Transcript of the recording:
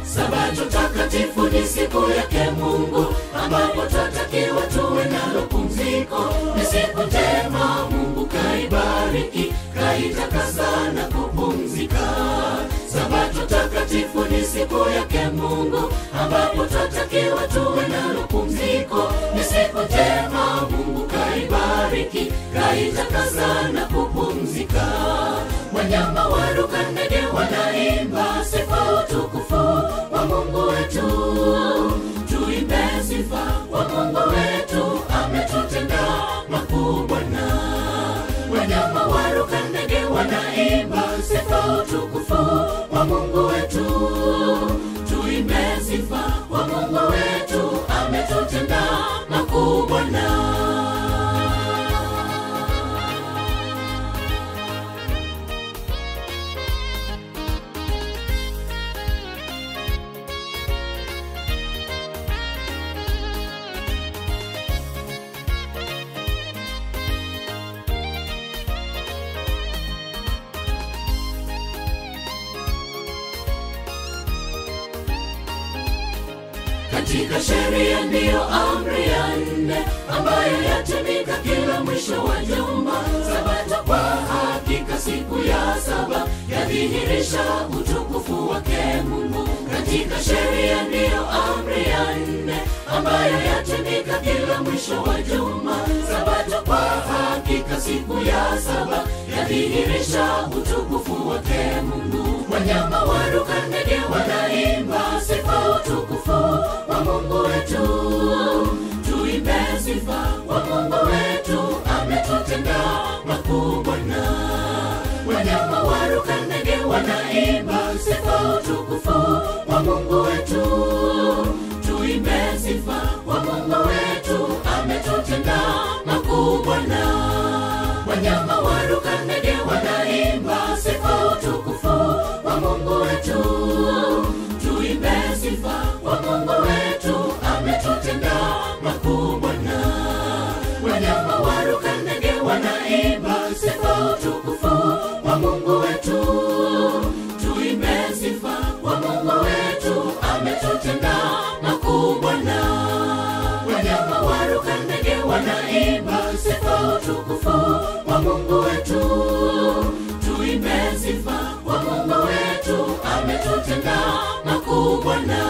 Sabato takatifu ni siku yake Mungu, ambapo twatakiwa tuwe nalo pumziko. Ni siku njema, Mungu kaibariki, kaitakasa na kupumzika. Sabato takatifu ni siku yake Mungu, ambapo twatakiwa tuwe nalo pumziko. Ni siku njema, Mungu kaibariki, kaitakasa na kupumzika. Wanyama waruka, ndege wanaimba sifa utukufu wa Mungu wetu. Tuimbe sifa wa Mungu wetu, ametutenda makuu Bwana. Wanyama waruka, ndege wanaimba sifa utukufu wa Mungu wetu. Tuimbe sifa wa Mungu wetu, ametutenda makuu Bwana. katika sheria ndiyo amri ya nne ambayo yatumika kila mwisho wa juma. Sabato kwa hakika siku ya saba yadhihirisha utukufu wake Mungu. Katika sheria ndiyo amri ya nne ambayo yatumika kila mwisho wa juma. Sabato kwa hakika siku ya saba yadhihirisha utukufu wake Mungu. Wanyama waruka, ndege wanaimba sifa utukufu wa Mungu wetu. Tuimbe sifa wa Mungu wetu, ametutenda makuu Bwana. Wanyama waruka, ndege wanaimba sifa utukufu wa Mungu wetu. Tuimbe sifa wa Mungu wetu, ametutenda makuu Bwana. Wanyama waruka, ndege wanaimba sifa utukufu wa Mungu wetu. Tuimbe sifa wa Mungu wetu, ametutenda makuu Bwana. Wanyama waruka, ndege wanaimba sifa utukufu wa Mungu wetu. Tuimbe sifa wa Mungu wetu, ametutenda makuu Bwana. Wanyama waruka, ndege wanaimba sifa utukufu wa Mungu wetu. Tuimbe sifa wa Mungu wetu, ametutenda makuu Bwana.